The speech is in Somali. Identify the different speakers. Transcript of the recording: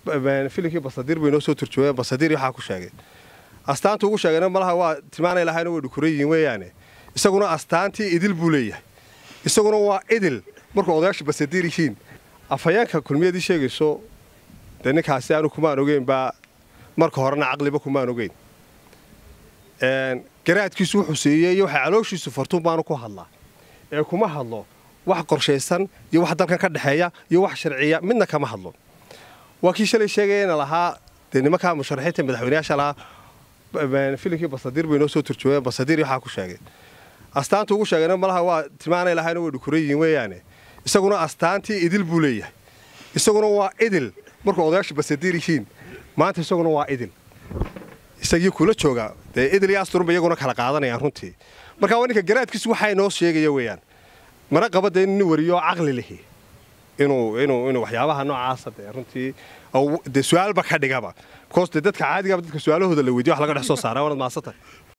Speaker 1: filimkii basadiir bay noo soo turjooyeen basadiir waxaa ku sheegay astaanta ugu sheegayna malaha waa tilmaanay lahayna way dhukuran yihiin weeyaane isaguna astaantii idil buu leeyahay isaguna waa idil markuu odayaasha basadiir yihiin afhayeenka kulmiyadii sheegayso dee ninkaasi aanu kumaan ogeyn baa marka horena caqliba kumaan ogeyn garaadkiisu wuxuu siiyey iyo waxay calooshiisu fartuun baanu ku hadlaa ee kuma hadlo wax qorshaysan iyo wax dalkan ka dhexeeya iyo wax sharciya midna kama hadlo waa kii shalay sheegayana lahaa dee nimankaa musharaxiinta madaxweyneyaasha lahaa filimkii basadiir bay noo soo turjooyeen basadiir waxaa ku sheegay astaanta ugu sheegayna malaha waa tilmaanay lahayna way dhukuran yihiin weeyaane isaguna astaantii idil buu leeyahay isaguna waa idil markuu odayaasha basadiir yihiin maanta isaguna waa idil isagii kula jooga dee idil iyo asturunba iyaguna kala qaadanayaan runtii marka waa ninka garaadkiisu waxaa noo sheegaya weeyaan mana qaba dee nin wariyo caqli lihi inuu inuu inuu waxyaabaha noocaasa dee runtii dee su-aalba ka dhigaba because dee dadka caadigaba dadka su-aalahooda la weydiyo wax laga dhex soo saara waanad maasantay